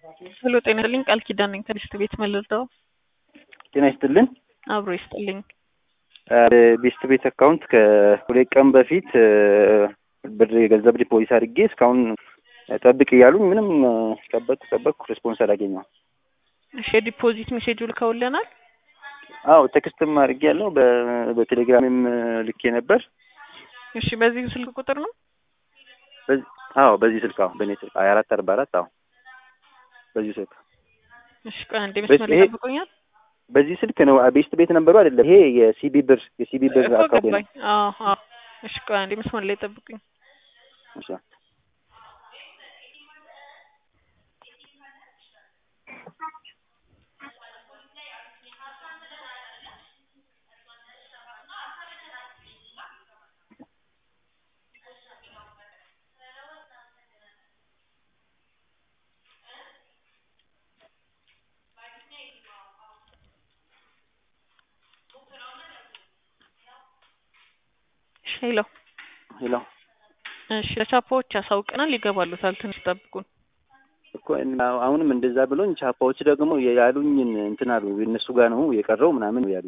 ሄሎ ጤና ይስጥልኝ ቃል ኪዳን ነኝ ከዲስት ቤት መልርዳው ጤና ይስጥልን። አብሮ ይስጥልኝ ቤስት ቤት አካውንት ከሁለት ቀን በፊት ብር የገንዘብ ዲፖዚት አድርጌ እስካሁን ጠብቅ እያሉኝ ምንም ጠበቅኩ ጠበቅኩ ሬስፖንስ አላገኘሁም። እሺ የዲፖዚት ሜሴጁ ልከውልናል አዎ ቴክስትም አድርጌ ያለው በቴሌግራምም ልኬ ነበር። እሺ በዚህ ስልክ ቁጥር ነው አዎ በዚህ ስልክ አዎ በእኔ ስልክ ሀያ አራት አርባ አራት አዎ በዚህ ስልክ እሺ ቆይ አንዴ መስመር ላይ ጠብቁኛል በዚህ ስልክ ነው ቤስት ቤት ነበሩ አይደለም ይሄ የሲቢ ብር የሲቢ ብር እኮ አካውንት ገባኝ አዎ አዎ እሺ ቆይ አንዴ መስመር ላይ ጠብቁኝ እሺ እሺ ሄሎ ሄሎ እሺ ለቻፓዎች ያሳውቀናል ይገባሉታል ትንሽ ጠብቁን እኮ እና አሁንም እንደዛ ብሎኝ ቻፓዎች ደግሞ ያሉኝን እንትን አሉ እነሱ ጋር ነው የቀረው ምናምን ያሉ